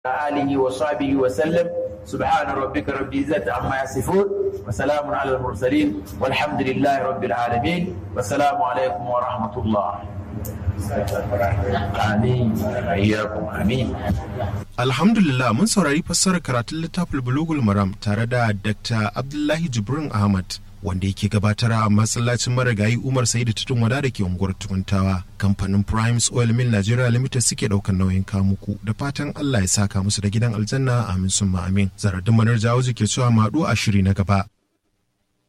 آله وصحبه وسلم سبحان ربك رب العزة عما يصفون وسلام على المرسلين والحمد لله رب العالمين والسلام عليكم ورحمة الله آمين إياكم آمين Alhamdulillah mun saurari fassarar karatun littafin Bulugul Maram tare da Dr. Abdullahi Jibrin Ahmad wanda yake gabatar a masallacin marigayi Umar Sa'idu Tutun Wada da ke unguwar Tukuntawa. Kamfanin Primes Oil Mill Nigeria Limited suke daukan nauyin kamuku da fatan Allah ya saka musu da gidan aljanna amin summa amin. Zaradin manar jawo ke cewa maɗu a shiri na gaba.